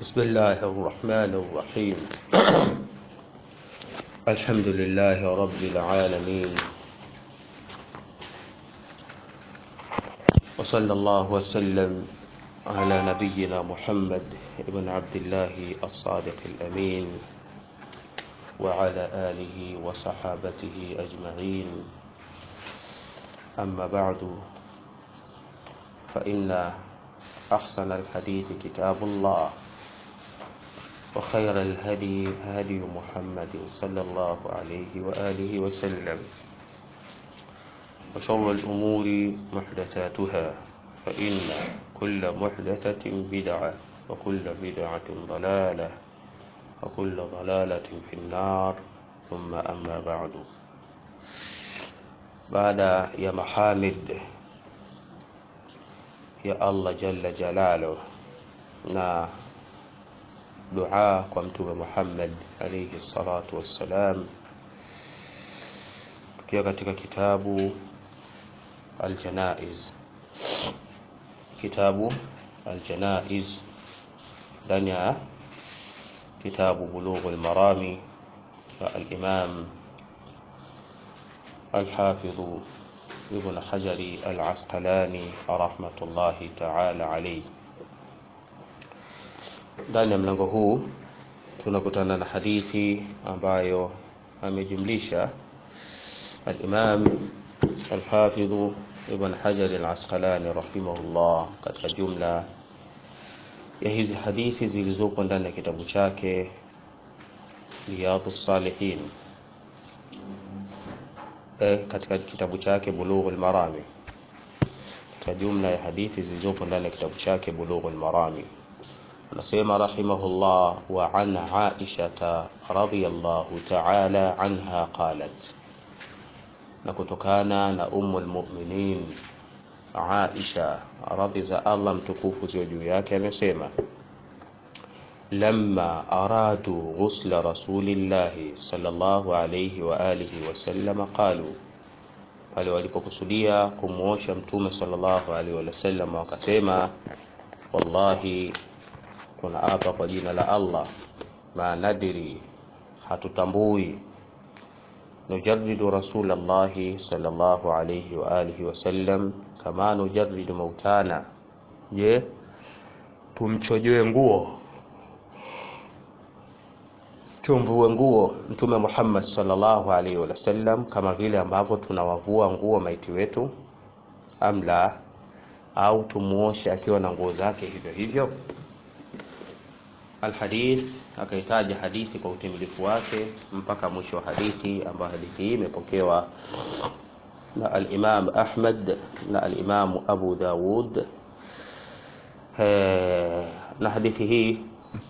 بسم الله الرحمن الرحيم الحمد لله رب العالمين وصلى الله وسلم على نبينا محمد بن عبد الله الصادق الأمين وعلى آله وصحابته أجمعين أما بعد فإن أحسن الحديث كتاب الله وخير الهدي هدي محمد صلى الله عليه وآله وسلم وشر الأمور محدثاتها فإن كل محدثة بدعة وكل بدعة ضلالة وكل ضلالة في النار ثم أما بعد بعد يا محامد ya Allah jalla jalaluh na dua kwa mtume Muhammad alayhi salatu wassalam, tukiwa katika kitabu Aljanaiz, kitabu Aljanaiz ndani ya kitabu Bulughul Marami ya al-Imam al-Hafidh Ibn Hajari al-Asqalani rahmatullahi ta'ala alayhi. Ndani ya mlango huu tunakutana na hadithi ambayo amejumlisha al-Imam al-Hafidh Ibn Hajar al-Asqalani rahimahullah katika jumla ya hizi hadithi zilizopo ndani ya kitabu chake Riyadhus Salihin eh, katika kitabu chake Bulughul Marami, katika jumla ya hadithi zilizopo ndani ya kitabu chake Bulughul Marami, anasema rahimahullah, wa an Aisha radhiyallahu ta'ala anha qalat, na kutokana na Ummul Mu'minin Aisha radhi za Allah mtukufu ziwe juu yake amesema لما أرادوا غسل رسول الله صلى الله عليه وآله وسلم قالوا pale walipokusudia kumwosha mtume sallallahu alaihi wasallam wakasema wallahi tunaapa kwa jina la Allah ma nadri hatutambui nujarridu rasulallahi sallallahu alaihi wa alihi wasallam kama nujarridu mautana je tumchojoe nguo tumvue nguo Mtume Muhammad sallallahu alaihi wasallam kama vile ambavyo tunawavua nguo maiti wetu, amla au tumuoshe akiwa na nguo zake hivyo hivyo. Alhadith, akaitaja hadithi kwa utimilifu wake mpaka mwisho wa hadithi, ambayo hadithi hii imepokewa na al-Imam Ahmad na al-Imam Abu Dawud. Na hadithi hii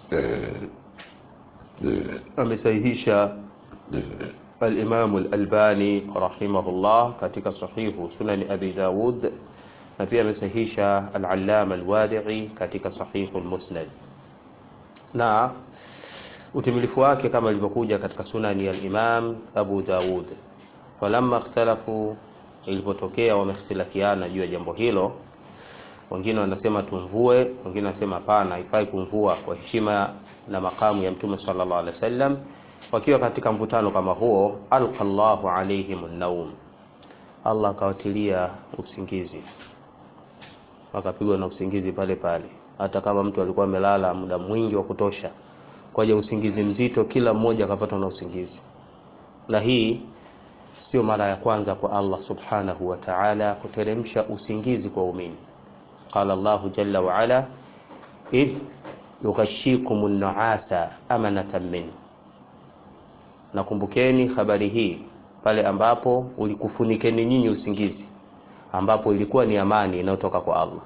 amesahihisha al-Imam al-Albani rahimahullah katika sahihu sunani Abi Dawud na pia amesahihisha al-Allama al-Wadi'i katika sahihu al-Musnad na utimilifu wake kama ilivyokuja katika sunani ya al-Imam Abu Dawud. Walamma ikhtalafu, ilipotokea wamehtilafiana juu ya jambo hilo, wengine wanasema tumvue, wengine wanasema hapana, haifai kumvua kwa heshima na makamu ya mtume sallallahu alaihi wasallam. Wakiwa katika mvutano kama huo, alqallahu alaihim an-naum, Allah akawatilia usingizi, wakapigwa na usingizi pale pale, hata kama mtu alikuwa amelala muda mwingi wa kutosha, kwaja usingizi mzito, kila mmoja akapatwa na usingizi. Na hii sio mara ya kwanza kwa Allah subhanahu wa ta'ala kuteremsha usingizi kwa umini. Qala Allahu jalla wa ala idh yughashshikum an-nu'asa amanatan min, nakumbukeni habari hii pale ambapo ulikufunikeni nyinyi usingizi, ambapo ilikuwa ni amani inayotoka kwa Allah.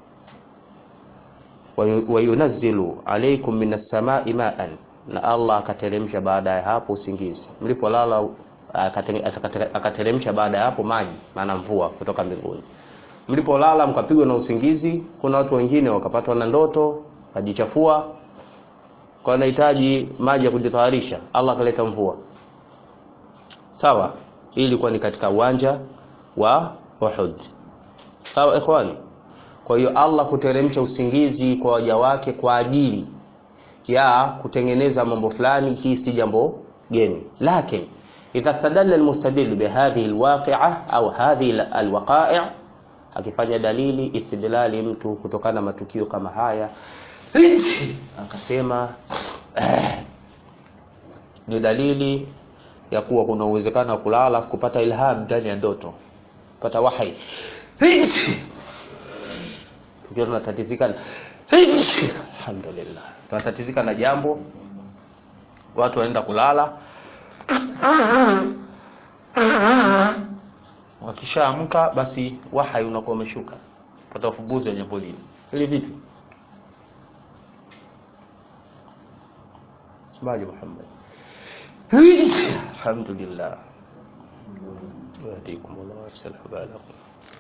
wa yunazzilu alaykum minas samai ma'an, na Allah akateremsha baada ya hapo usingizi mlipolala, akateremsha baada ya hapo maji, maana mvua kutoka mbinguni. Mlipolala mkapigwa na usingizi, kuna watu wengine wakapatwa na ndoto kajichafua kwa anahitaji maji ya kujitaharisha, Allah akaleta mvua. Sawa, hii ilikuwa ni katika uwanja wa Uhud. Sawa ikhwani. Kwa hiyo Allah kuteremsha usingizi kwa waja wake kwa ajili ya kutengeneza mambo fulani hii si jambo geni lakin idha stadalla almustadil bihadhihi alwaqi'a au hadhihi alwaqa'i akifanya dalili istidlali mtu kutokana na matukio kama haya akasema eh, ni dalili ya kuwa kuna uwezekano wa kulala kupata ilham ndani ya ndoto kupata wahi tukiwa tunatatizika alhamdulillah tunatatizika na jambo watu wanaenda kulala wakishaamka basi wahai unakuwa umeshuka pata ufumbuzi wa jambo lile ili vipi semaje Muhammad alhamdulillah yahdikum Allah wa yuslih balakum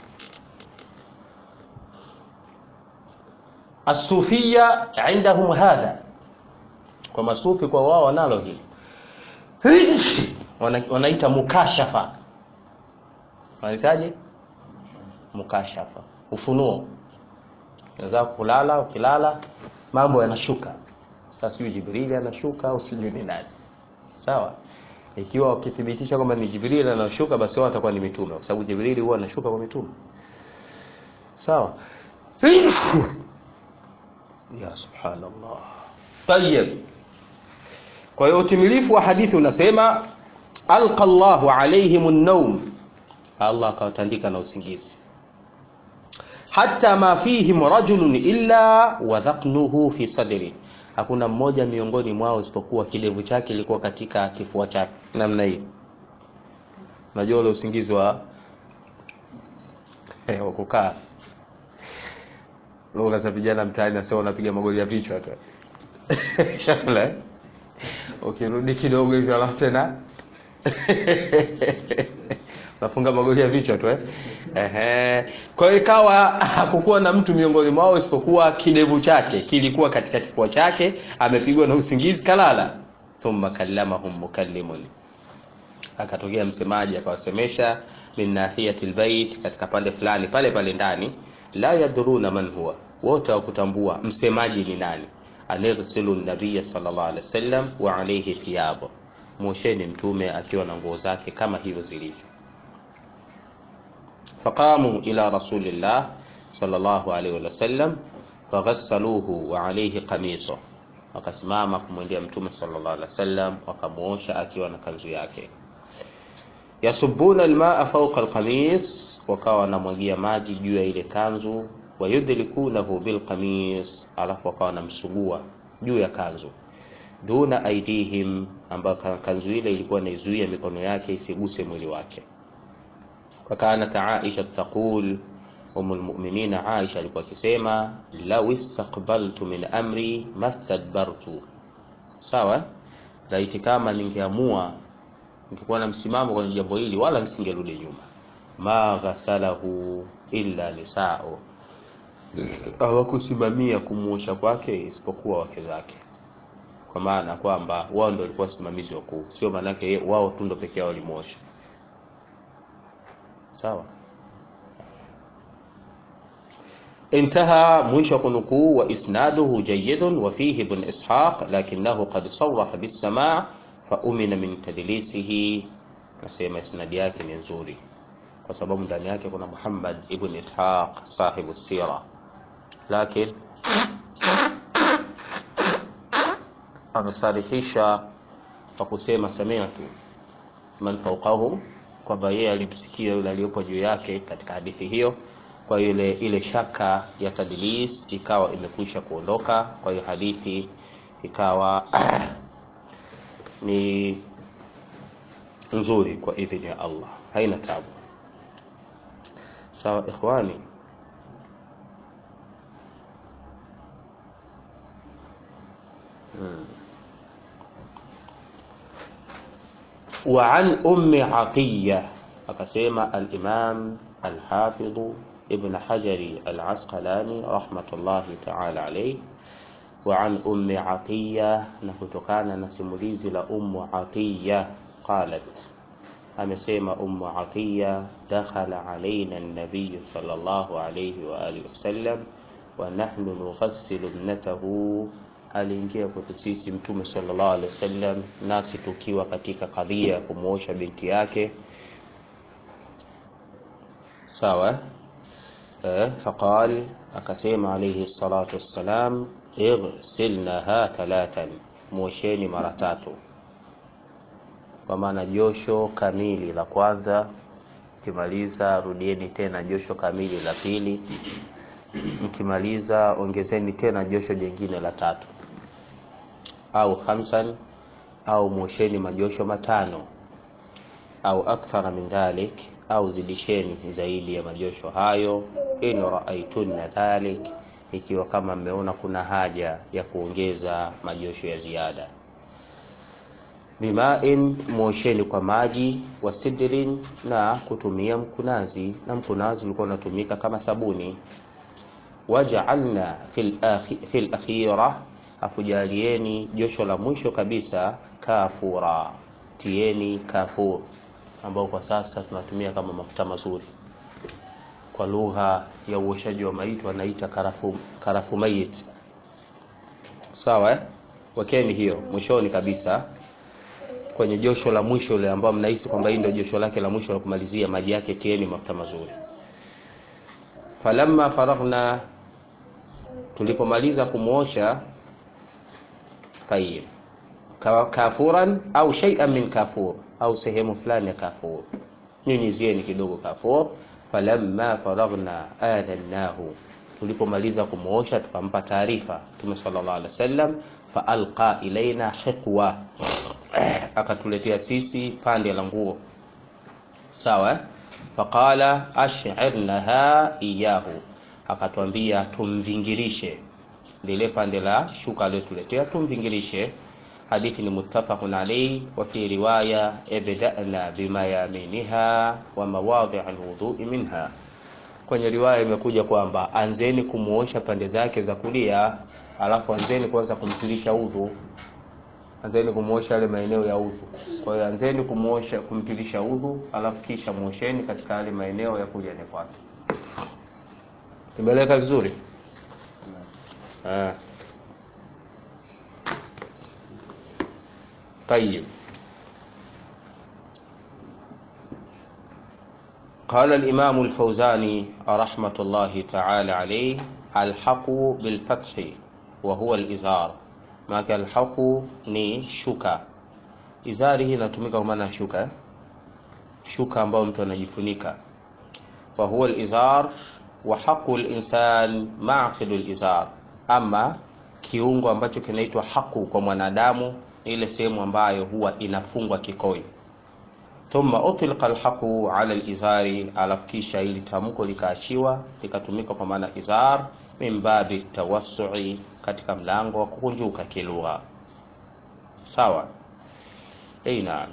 الصوفية عندهم هذا kwa masufi kwa wao wanalo hili wanaita mukashafa wanahitaji mukashafa ufunuo unaweza kulala ukilala mambo yanashuka sasa sijui jibrili anashuka au sijui ni nani sawa ikiwa wakithibitisha kwamba ni jibrili anashuka basi wao watakuwa ni mitume kwa sababu jibrili huwa anashuka kwa mitume sawa ya subhanallah tayeb kwa hiyo utimilifu wa hadithi unasema alqa Allahu alaihim an-nawm Allah akawatandika na usingizi hata ma fihim rajulun illa wadhaqnuhu fi sadri hakuna mmoja miongoni mwao isipokuwa kidevu chake kilikuwa katika kifua chake namna hii unajua ule usingizi wa eh, wa kukaa lugha za vijana mtaani nasema unapiga magoli ya vichwa tu shakala ukirudi kidogo hivyo alafu tena nafunga magoli ya vichwa tu eh ehe kwa hiyo ikawa hakukuwa na mtu miongoni mwao isipokuwa kidevu chake kilikuwa katika kifua chake amepigwa na usingizi kalala thumma kallamahum mukallimun akatokea msemaji akawasemesha min nahiyati albayt katika pande fulani pale pale ndani la yadruna man huwa wote wakutambua msemaji ni nani anirsilu nabiya sallallahu alaihi wasallam wa alayhi thiyabu mwosheni mtume akiwa na nguo zake kama hivyo zilivyo faqamu ila rasulillah sallallahu alaihi wasallam faghassaluhu wa alayhi qamiso wakasimama kumwendea mtume sallallahu alaihi wasallam wakamuosha akiwa na kanzu yake yasubuna almaa fawqa alqamis wakawa wanamwagia maji juu ya ile kanzu wayudlikunahu bilqamis alafu wakawa wanamsugua juu ya kanzu duna aidihim ambayo kanzu ile ilikuwa inaizuia mikono yake isiguse mwili wake wakanat aisha taqul umu lmuminina aisha alikuwa akisema lau istaqbaltu min amri mastadbartu sawa laiti kama ningeamua ningekuwa na msimamo kwenye jambo hili wala nisingerudi nyuma ma ghasalahu illa nisao hawakusimamia kumuosha kwake isipokuwa wake zake kwa maana kwamba wao ndio walikuwa wasimamizi wakuu sio maanake wao tu ndio pekee yao walimuosha sawa انتهى مwisho kunukuu وإسناده جيد وفيه ابن إسحاق لكنه قد صرح بالسماع فأمن من تدليسه nasema isnadi yake ni nzuri kwa sababu ndani yake kuna Muhammad ibn Ishaq sahibu sira lakini amesarihisha kwa kusema sami'tu man fawqahu kwamba yeye alimsikia yule aliyopo juu yake katika hadithi hiyo kwa ile ile shaka ya tadlis ikawa imekwisha kuondoka kwa hiyo hadithi ikawa ni nzuri kwa idhini ya Allah haina tabu sawa ikhwani hmm. وعن أم عطية akasema al-Imam al-Hafidh Ibn Hajar al-Asqalani rahmatullahi ta'ala alayhi وعن أم عطية نكتكان نسموليزي لأم عطية قالت amesema Ummu Atiya dakhala alaina an-nabiy sallallahu alayhi wa alihi wasallam wa nahnu nughassilu ibnatahu aliingia kwetu sisi Mtume sallallahu alaihi wasallam, nasi tukiwa katika kadhia ya kumwosha binti yake, sawa eh, faqal, akasema alayhi salatu wassalam, ighsilnaha thalathan, mwosheni mara tatu, kwa maana josho kamili la kwanza mkimaliza rudieni tena josho kamili la pili, mkimaliza ongezeni tena josho jingine la tatu, au khamsan, au mwosheni majosho matano, au akthara min dhalik, au zidisheni zaidi ya majosho hayo, in raaitunna dhalik, ikiwa kama mmeona kuna haja ya kuongeza majosho ya ziada bimain mwosheni kwa maji wa sidrin, na kutumia mkunazi, na mkunazi ulikuwa unatumika kama sabuni. Wajaalna fil akhira, afujalieni josho la mwisho kabisa kafura, tieni kafur, ambao kwa sasa tunatumia kama mafuta mazuri. Kwa lugha ya uoshaji wa maiti wanaita karafu, karafu mayit. Sawa eh? Wekeni hiyo mwishoni kabisa kwenye josho la mwisho ile ambao mnahisi kwamba hii ndio josho lake la mwisho la kumalizia, maji yake tieni mafuta mazuri. Falamma faraghna, tulipomaliza kumwosha, tayib, kafuran au shay'an min kafur, au sehemu fulani ya kafur, nyunyizieni kidogo kafur. Falamma faraghna adhannahu, tulipomaliza kumwosha tukampa taarifa Mtume sallallahu alaihi wasallam, fa alqa ilaina hiqwa akatuletea sisi pande la nguo sawa. Faqala ash'irnaha iyahu, akatwambia tumvingirishe lile pande la shuka aliyotuletea, tumvingirishe. Hadithi ni muttafaqun alayhi, wa fi riwaya ibda'na bimayaminiha wa mawadhi' alwudu'i minha. Kwenye riwaya imekuja kwamba anzeni kumuosha pande zake za kulia, alafu anzeni kwanza kumtilisha udhu anzeni kumuosha yale maeneo ya udhu. Kwa hiyo anzeni kumuosha kumtilisha udhu, alafu kisha muosheni katika yale maeneo ya kulia ni kwake. Imeleka vizuri ah. Tayib, qala al-Imam al-Fawzani rahmatullahi ta'ala alayhi alhaqu bil-fathi wa huwa al-izar maana alhaqu ni shuka. Izari hii inatumika kwa maana shuka, shuka ambayo mtu anajifunika. Wa huwa alizar wa haqu alinsan maqidu alizar, ama kiungo ambacho kinaitwa haqu kwa mwanadamu ni ile sehemu ambayo huwa inafungwa kikoi. Thumma utilqa alhaqu ala alizari, alafu kisha ili tamko likaachiwa likatumika kwa maana izar min babi tawassu'i katika mlango wa kukunjuka kilugha. Sawa, ei, naam.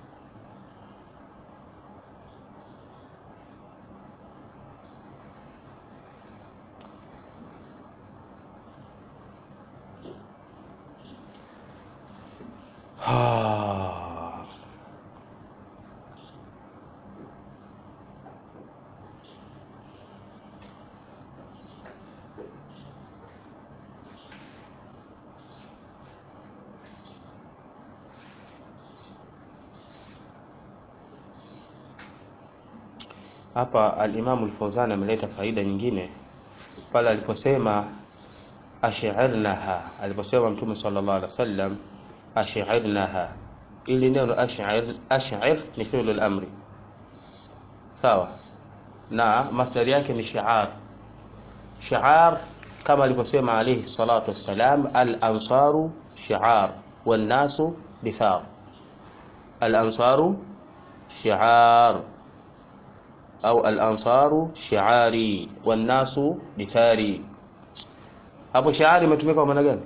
Hapa al-Imam al-Fawzan ameleta faida nyingine pale aliposema ash'irnaha, aliposema Mtume sallallahu alaihi wasallam ash'irnaha. Ili neno ash'ir, ash'ir ni fi'l al-amri sawa, na masdari yake ni shi'ar. Shi'ar kama aliposema alayhi salatu wassalam, al-ansaru shi'ar wan nasu bithar. Al-ansaru shi'ar au al-ansaru shi'ari wan nasu bithari. Hapo shi'ari imetumika kwa maana gani?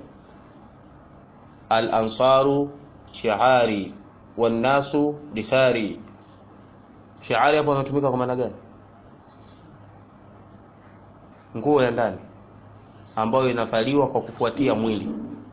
Al-ansaru shi'ari wan nasu bithari. Shi'ari hapo inatumika kwa maana gani? Nguo ya ndani ambayo inavaliwa kwa kufuatia mwili.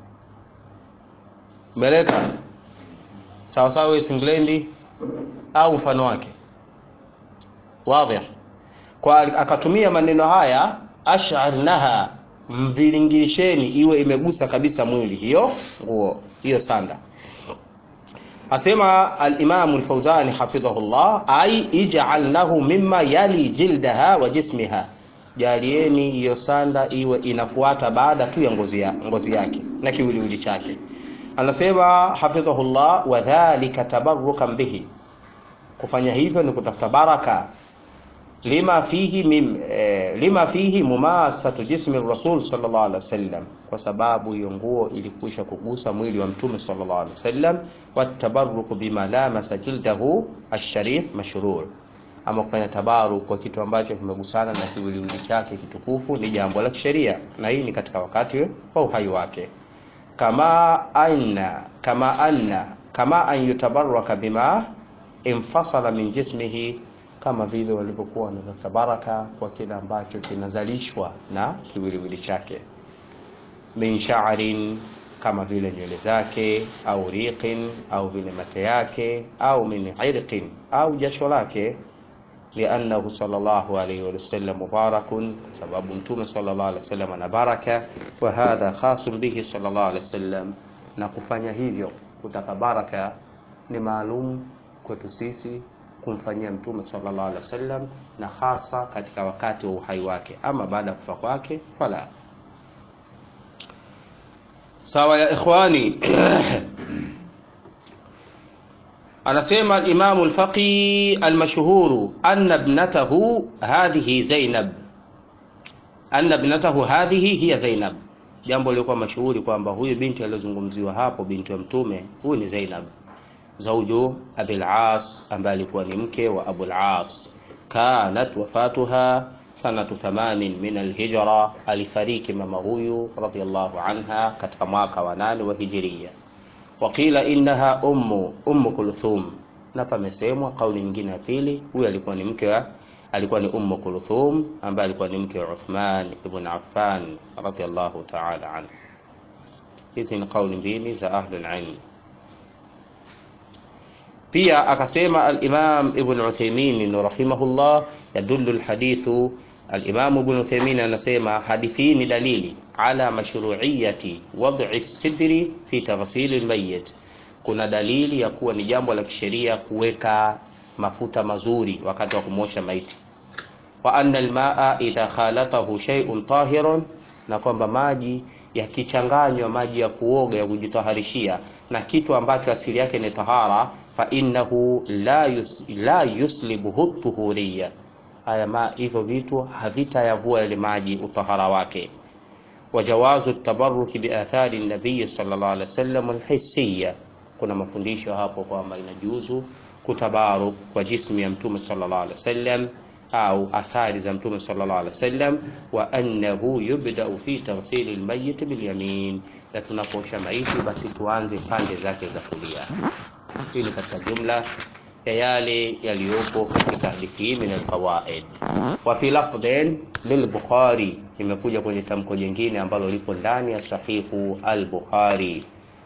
Meleka sawa sawa, singlendi au mfano wake Wadhih. Kwa akatumia maneno haya ash'arnaha, mviringisheni iwe imegusa kabisa mwili hiyo nguo hiyo sanda asema alimamu lfauzani hafidhahullah ai ijalnahu mima yali jildaha wa jismiha jalieni hiyo sanda iwe inafuata baada tu ya ngozi, ya, ngozi yake na kiwiliwili chake anasema hafidhahullah wadhalika tabarukan bihi kufanya hivyo ni kutafuta baraka lima fihi mim, eh, lima fihi mumasatu jismi rasul sallallahu alaihi wasallam, kwa sababu hiyo nguo ilikwisha kugusa mwili wa mtume sallallahu alaihi wasallam. Watabaruku bima lamasa jildahu asharif mashrur, ama kufanya tabaruk kwa kitu ambacho kimegusana na kiwiliwili chake kitukufu ni jambo la kisheria, na hii ni katika wakati wa uhai wake, kama anna kama anna kama an yutabaraka bima infasala min jismihi kama vile walivyokuwa wanatafuta baraka kwa kile ambacho kinazalishwa na kiwiliwili chake min sha'rin kama vile nywele zake au riqin au vile mate yake au min irqin au jasho lake liannahu sallallahu alayhi wasallam mubarakun sababu mtume sallallahu alayhi wasallam ana baraka wa hadha khasun bihi sallallahu alayhi wasallam na kufanya hivyo kutaka baraka ni maalum kwetu sisi kumfanyia mtume sallallahu alaihi wasallam na hasa katika wakati wa uhai wake ama baada ya kufa kwake fala sawa ya ikhwani anasema al-Imam al-Faqi al-mashhur anna ibnatahu hadhihi Zainab anna ibnatahu hadhihi hiya Zainab jambo lilikuwa mashuhuri kwamba huyu binti aliyozungumziwa hapo binti wa mtume huyu ni Zainab zauju Abil As ambaye alikuwa ni mke wa Abul As. Kanat wafatuha sanatu 80 min alhijra, alifariki mama huyu radhiyallahu anha katika mwaka wa nane wa hijiria. Waqila innaha ummu ummu Kulthum, na pamesemwa kauli nyingine ya pili, huyu alikuwa ni mke wa alikuwa ni ummu Kulthum ambaye alikuwa ni mke wa Uthman ibn Affan radhiyallahu ta'ala anhu. Hizi ni kauli mbili za ahlul ilm. pia akasema al-Imam Ibn Uthaymeen rahimahullah yadullu al-hadithu al-Imam Ibn Uthaymeen anasema hadithi hii ni dalili ala mashru'iyyati wad'i sidri fi taghsil al-mayyit kuna dalili ya kuwa ni jambo la kisheria kuweka mafuta mazuri wakati wa kumosha maiti wa anna al-ma'a idha khalatahu shay'un tahirun na kwamba maji yakichanganywa maji ya kuoga ya kujitaharishia na kitu ambacho asili yake ni tahara fa innahu la, yus, la yuslibuhu tuhuriya, haya ma hivyo vitu havitayavua yale maji utahara wake. Wajawazu tabaruki biathari nabii sallallahu alaihi wasallam alhissiya, kuna mafundisho hapo kwamba inajuzu kutabaruk kwa jismu ya mtume sallallahu alaihi wasallam au athari za mtume sallallahu alaihi wasallam, wa annahu yubdau fi taghsili almayyit bilyamin, na tunaposha maiti basi tuanze pande zake za kulia. Hii ni katika jumla ya yale yaliyopo katika hadithi hii min alqawaid. Wa fi lafdhin lilbukhari, imekuja kwenye tamko jingine ambalo lipo ndani ya sahihu al-Bukhari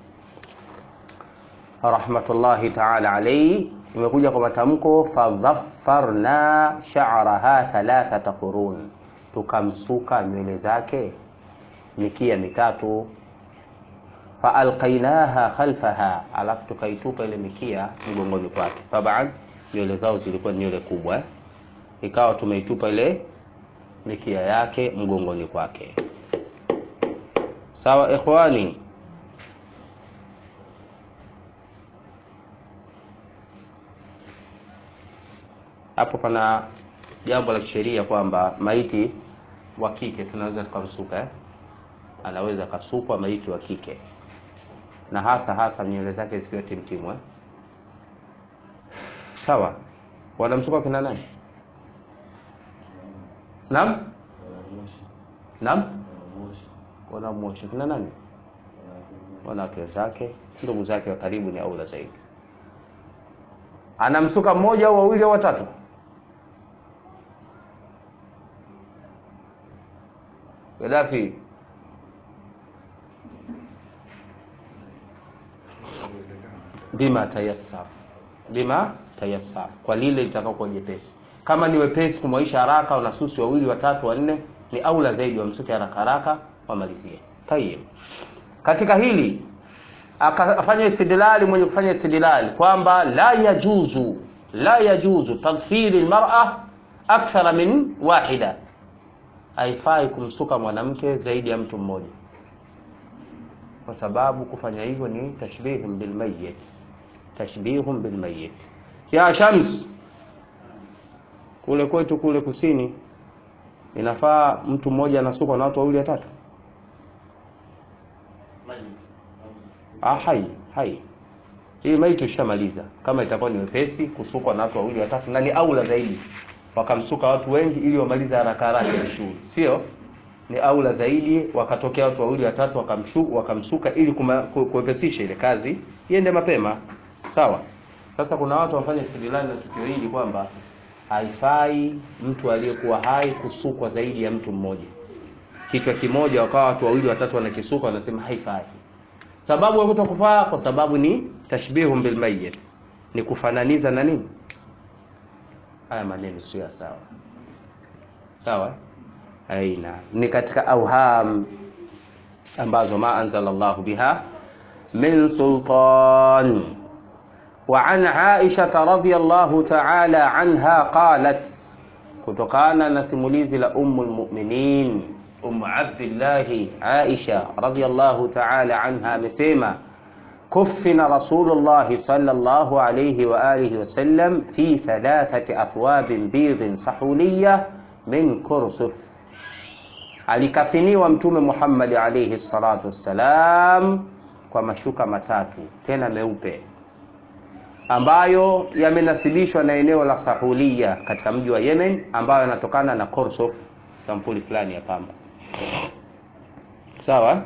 rahmatullahi ta'ala alayhi imekuja kwa matamko fadhaffarna sha'raha thalathata qurun, tukamsuka nywele zake mikia mitatu. Faalqainaha khalfaha, alafu tukaitupa ile mikia mgongoni kwake. Taban nywele zao zilikuwa nywele kubwa, ikawa tumeitupa ile mikia yake mgongoni kwake. Sawa ikhwani. hapo pana jambo la kisheria kwamba maiti wa kike tunaweza tukamsuka eh? Anaweza kasukwa maiti wa kike, na hasa hasa nywele zake zikiwa timtimu eh? Sawa, wanamsuka kina nani? Naam, naam, wanamwosha kina nani? Wanawake wenzake, ndugu zake wa karibu ni aula zaidi. Anamsuka mmoja au wawili au watatu? Gaddafi bima tayassar, bima tayassar, kwa lile litakaokuwa jepesi. Kama ni wepesi kumwaisha haraka, unasusi wawili watatu wanne, ni aula zaidi wamsuke haraka haraka, wamalizie tayib katika hili akafanya istidlali mwenye kufanya istidlali kwamba la yajuzu la yajuzu tadfiri lmara akthara min wahida haifai kumsuka mwanamke zaidi ya mtu mmoja kwa sababu kufanya hivyo ni tashbihun bilmayit tashbihun bilmayit ya shams kule kwetu kule kusini inafaa mtu mmoja anasukwa na watu wawili watatu ah, hai hai hii maiti ushamaliza kama itakuwa ni wepesi kusukwa na watu wawili watatu na ni aula zaidi wakamsuka watu wengi ili wamalize haraka haraka ile shughuli sio ni aula zaidi wakatokea watu wawili watatu wakamshu, wakamsuka ili kuma- ku- kuwepesisha ile kazi iende mapema sawa sasa kuna watu wafanya istidlali na tukio hili kwamba haifai mtu aliyekuwa hai kusukwa zaidi ya mtu mmoja kichwa kimoja wakawa watu wawili watatu wanakisuka wanasema haifai sababu ya kutokufaa kwa sababu ni tashbihun bilmayit ni kufananiza na nini haya maneno sio ya sawa sawa aina ni katika auham ambazo ma anzala llahu biha min sultan وعن عائشة رضي الله تعالى عنها قالت kutokana na simulizi la ummu lmuminin umu abdillahi aisha radiallahu taala anha amesema kufina rasulullahi salllahu alaihi waalihi wasallam fi thalathati athwabin bidhin sahuliya min kursuf alikafiniwa mtume muhammadi alaihi salatu wassalam kwa mashuka matatu tena meupe ambayo yamenasibishwa na eneo la Sahulia katika mji wa Yemen ambayo yanatokana na Korsov, sampuli fulani ya pamba. Sawa?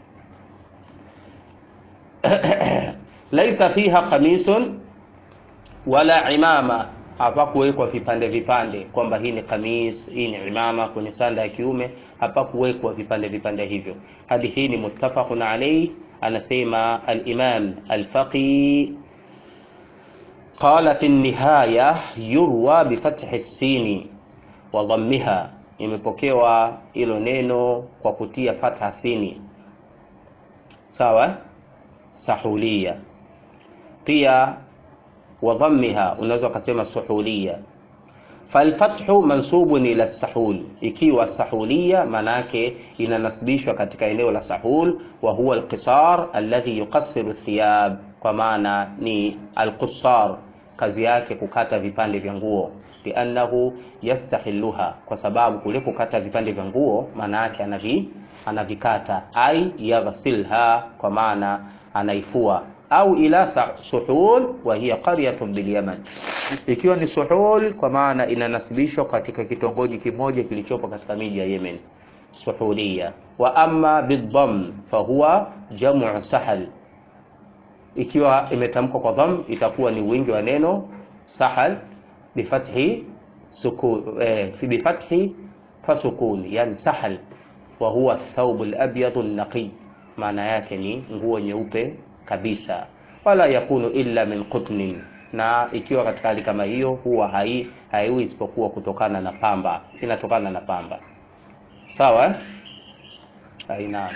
laisa fiha qamisun wala imama, hapakuwekwa vipande vipande kwamba hii ni kamis, hii ni imama kwenye sanda ya kiume, hapakuwekwa vipande vipande hivyo. Hadithi hii ni muttafaqun alayhi, anasema al-Imam al-Faqih قال في النهاية يروى بفتح السين وضمها imepokewa hilo neno kwa kutia fatha sini sawa sahulia pia wadhammiha unaweza ukasema suhulia falfathu mansubun ila sahul ikiwa sahulia maana yake inanasibishwa katika eneo la sahul wa huwa alqisar alladhi yuqassiru thiyab kwa maana ni alqusar kazi yake kukata vipande vya nguo liannahu yastahiluha kwa sababu kule kukata vipande vya nguo maana yake anavi anavikata ai yaghsilha kwa maana anaifua au ila sa- suhul wa hiya qaryatun bilyaman ikiwa ni suhul kwa maana inanasibishwa katika kitongoji kimoja kilichopo katika miji ya yemen suhulia wa amma bidham fahuwa jamu sahal ikiwa imetamkwa kwa dham itakuwa ni wingi wa neno sahal bifathi suku, eh, fi bifathi fasukun yani sahal wa huwa thawb al-abyad an-naqi maana yake ni nguo nyeupe kabisa wala yakunu illa min qutnin na ikiwa katika hali kama hiyo huwa hai haiwi isipokuwa kutokana na pamba inatokana na pamba sawa eh? aina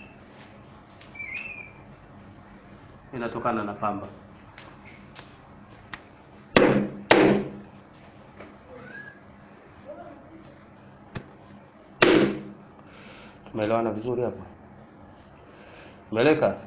inatokana na pamba tumeelewana vizuri hapa meleka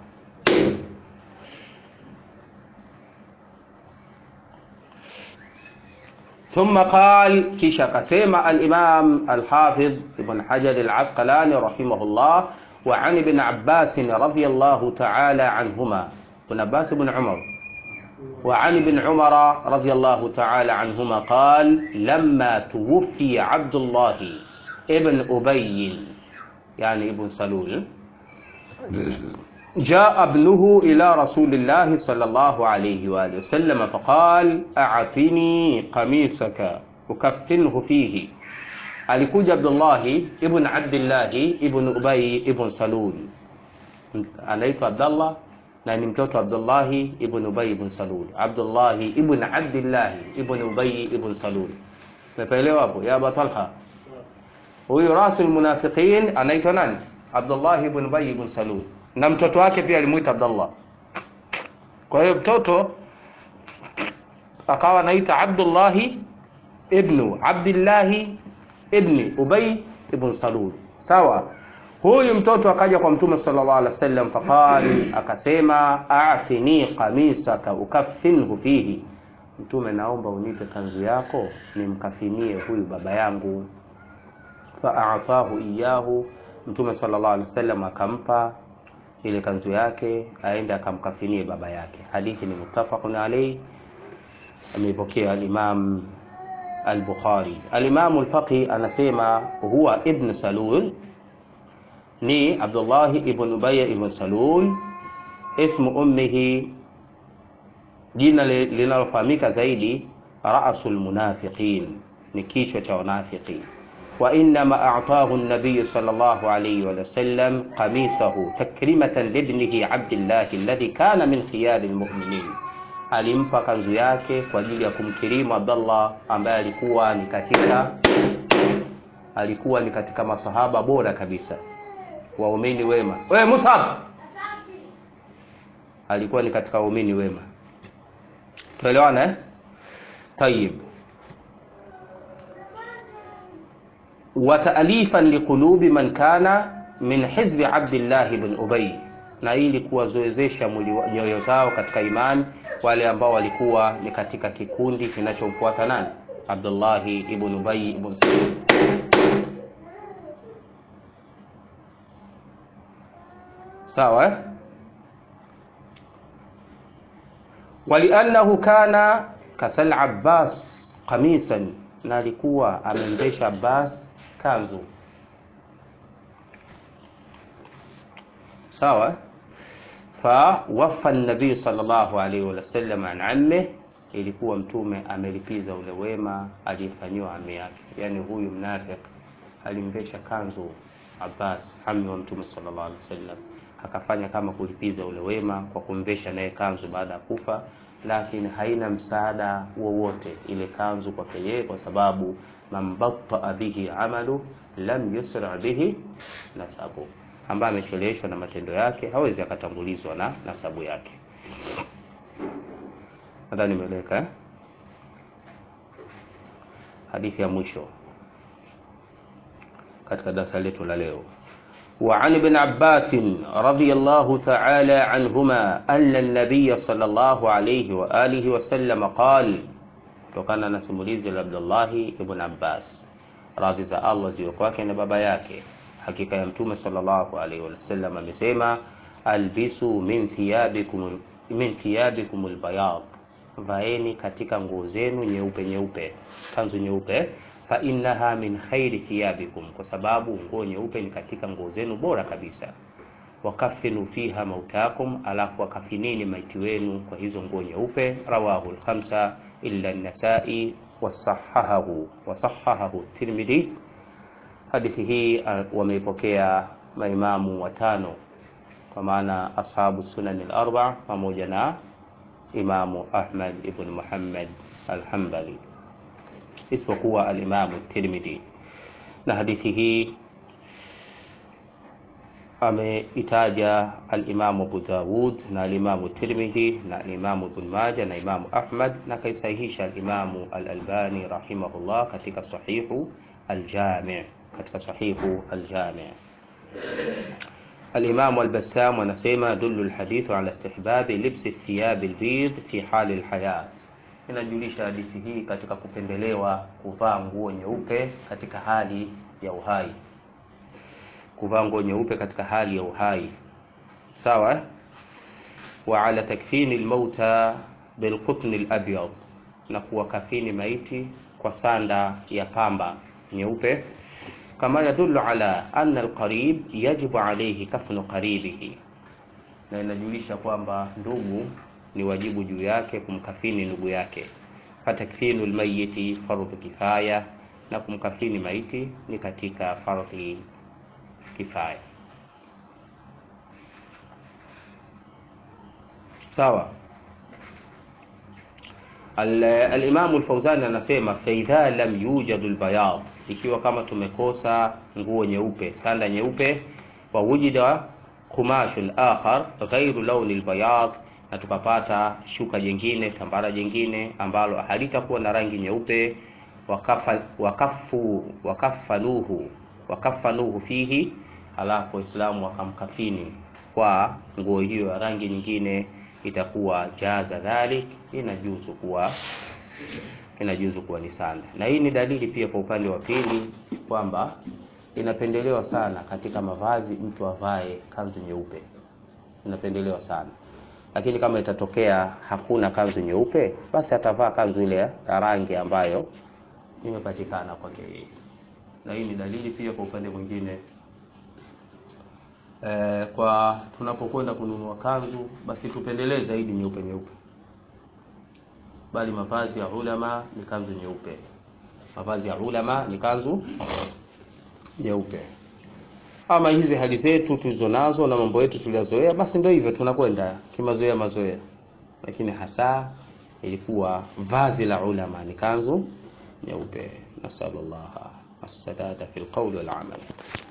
ثم قال كيشا كسيما الإمام الحافظ ابن حجر العسقلاني رحمه الله وعن ابن عباس رضي الله تعالى عنهما ابن عباس بن عمر وعن ابن عمر رضي الله تعالى عنهما قال لما توفي عبد الله ابن أبي يعني ابن سلول جاء ابنه إلى رسول الله صلى الله عليه وآله وسلم فقال أعطني قميصك أكفنه فيه alikuja Abdullahi ibn Abdillahi ibn Ubay ibn Salul, anaitwa Abdallah na ni mtoto Abdullahi ibn Ubay ibn Salul. Abdullahi ibn Abdillahi ibn Ubay ibn Salul, umeelewa hapo ya Abu Talha? Huyu rasul munafiqin anaitwa nani? Abdullah ibn Ubay ibn Salul, na mtoto wake pia alimuita Abdullah. Kwa hiyo mtoto akawa anaita Abdullahi ibnu Abdillahi ibni Ubay ibn Salul. Sawa, huyu mtoto akaja kwa Mtume sallallahu alaihi wasallam, faqal, akasema atini qamisaka ukaffinhu fihi, Mtume, naomba unipe kanzu yako nimkafinie huyu baba yangu. Faatahu iyahu, Mtume sallallahu alaihi wasallam akampa ile kanzu yake aende akamkafinie baba yake. Hadithi ni muttafaqun alayhi, ameipokea al-Imam al-Bukhari. Al-Imam al-Faqih anasema huwa ibn Salul ni Abdullah ibn Ubay ibn Salul, ismu ummihi, jina linalofahamika zaidi rasul munafiqin, ni kichwa cha wanafiki wa innama a'tahu an-nabiy sallallahu alayhi wa sallam qamisahu takrimatan libnihi Abdillah alladhi kana min khiyar al-mu'minin, alimpa kanzu yake kwa ajili ya kumkirimu Abdullah ambaye alikuwa ni katika alikuwa ni katika masahaba bora kabisa waumini wema. Wewe Musab alikuwa ni katika waumini wema, tuelewana eh? Tayib. wa ta'alifan liqulubi man kana min hizbi Abdillah ibn Ubay, na ili kuwazoezesha nyoyo zao katika imani wale ambao walikuwa ni katika kikundi kinachomfuata nani? Abdullah ibn Ubay ibn Salul. Sawa eh? Waliannahu kana kasal Abbas qamisan, na alikuwa amemvesha Abbas kanzu. Sawa. Fa wafa nabii sallallahu alaihi wasallam an amme, ilikuwa mtume amelipiza ule wema aliyefanyiwa ami yake, yani huyu mnafik alimvesha kanzu Abbas ami wa mtume sallallahu alaihi wasallam akafanya kama kulipiza ule wema kwa kumvesha naye kanzu baada ya kufa, lakini haina msaada wowote ile kanzu kwake yeye, kwa sababu man battaa bihi amalu lam yusra bihi nasabu, ambaye amecheleweshwa na matendo yake hawezi akatangulizwa na nasabu yake. Nadhani nimeeleka eh? Hadithi ya mwisho katika darasa letu la leo وعن ابن عباس رضي الله تعالى عنهما أن النبي صلى الله عليه وآله وسلم قال kutokana na simulizi la Abdullahi ibn Abbas, radhi za Allah ziwe kwake na baba yake, hakika ya Mtume sallallahu alaihi wasallam amesema, albisu min thiyabikum min thiyabikum albayad, vaeni katika nguo zenu nyeupe nyeupe, kanzu nyeupe fa innaha min khairi thiyabikum, kwa sababu nguo nyeupe ni katika nguo zenu bora kabisa. Wakafinu fiha mautakum, alafu wakafinini maiti wenu kwa hizo nguo nyeupe. Rawahu al-khamsa illa an-Nasai wasahahahu wasahahahu Tirmidhi. Hadithi hii wameipokea maimamu watano kwa maana ashabu sunan al-arba pamoja na Imamu Ahmad ibn Muhammad al-Hanbali isipokuwa alimamu Tirmidhi. Na hadithi hii ameitaja alimamu Abu Dawud na alimamu Tirmidhi na alimamu Ibn Majah na imamu Ahmad na kaisahihisha alimamu al-Albani rahimahullah katika sahihu al-Jami' katika sahihu al-Jami' Alimamu al-Bassam anasema dullu al-hadithu ala istihbabi libsi thiyab al-bid fi hali al-hayat inajulisha hadithi hii katika kupendelewa kuvaa nguo nyeupe katika hali ya uhai, kuvaa nguo nyeupe katika hali ya uhai. Sawa. wa ala takfini almauta bilqutn alabyad, na kuwakafini maiti kwa sanda ya pamba nyeupe. Kama yadullu ala anna alqarib yajibu alayhi kafnu qaribihi, na inajulisha kwamba ndugu ni wajibu juu yake kumkafini ndugu yake. Fatakfinu lmayiti fardhu kifaya, na kumkafini maiti ni katika fardhi kifaya. Sawa. Alimamu Alfauzani anasema faidha lam yujadu lbayad, ikiwa kama tumekosa nguo nyeupe, sanda nyeupe, wa wujida qumashun akhar ghairu launi albayad na tukapata shuka jingine tambara jingine ambalo halitakuwa na rangi nyeupe wakafa, wakafu wakafanuhu wakafanuhu fihi halafu waislamu wakamkafini kwa nguo hiyo ya rangi nyingine itakuwa jaza dhalik inajuzu kuwa inajuzu kuwa ni sanda na hii ni dalili pia kwa upande wa pili kwamba inapendelewa sana katika mavazi mtu avae kanzu nyeupe inapendelewa sana lakini kama itatokea hakuna kanzu nyeupe basi atavaa kanzu ile ya rangi ambayo imepatikana kwake yeye na hii ni dalili pia kwa upande mwingine e, kwa tunapokwenda kununua kanzu basi tupendelee zaidi nyeupe nyeupe bali mavazi ya ulama ni kanzu nyeupe mavazi ya ulama ni kanzu nyeupe ama hizi hali zetu tulizonazo na mambo yetu tuliyozoea basi ndio hivyo tunakwenda kimazoea mazoea lakini hasa ilikuwa vazi la ulama ni kanzu nyeupe nasallallahu as-sadada fil qawli wal amal